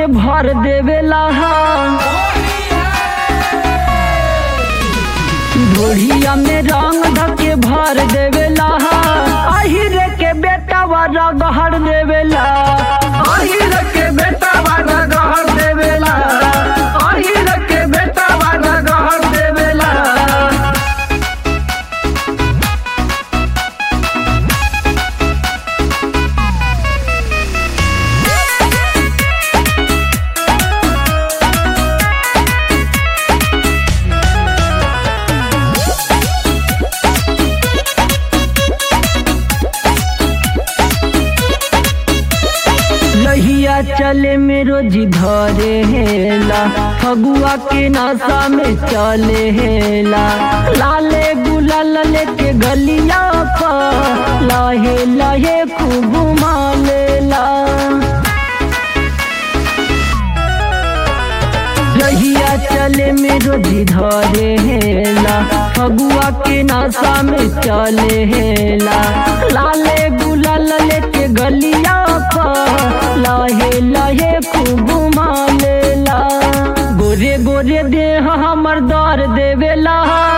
धके भर देवेला ढोढ़िया में रंग धके भर देवेला अहिर के बेटा वाला गहर देवेला अहिर के बेटा वाला गहर देवेला अहिर के बेटा वाला गहर देवेला लहिया चले में रोजी धरे हेला फगुआ के नशा में चले हेला लाले गुलाल लेके गलिया पर लहे लहे खूब घुमा लेला रहिया चले में रोजी धरे हेला फगुआ के नशा में चले हेला लाले गुलाल लेके गलिया पर लहे लहे खूब घुमा लेला गोरे गोरे देह हमर दर देवेला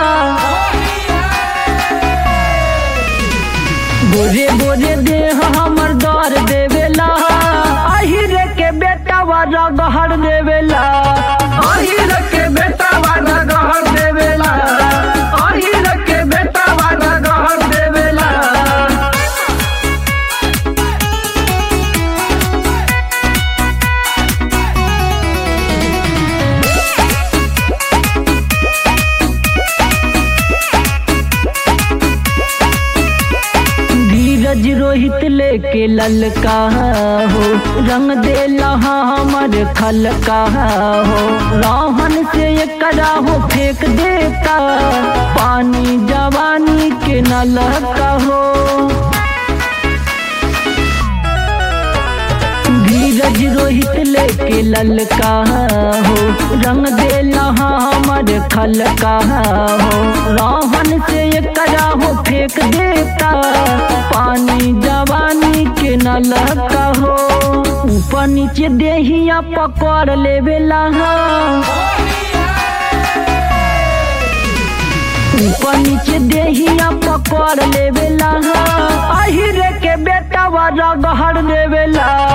गोरे गोरे देह हमर दर देवेला अहिर के बेटा वाला गहर देवेला अहिर के बेटा वाला गहर देवेला अहिर के बेटा वाला गहर देवेला धीरज रोहित लेके ललका हो रंग देला हमर खलका हो राहन से एकरा हो फेंक देता पानी जवानी के नलका हो धीरज रोहित लेके ललका हो रंग देला हमर खलका हो राहन से एकरा हो फेंक देता पानी जवानी के नलका हो ऊपर नीचे देहिया पकड़ लेवेला ऊपर नीचे देहिया पकड़ लेवेला अहिर के बेटा वाला गहर देवेला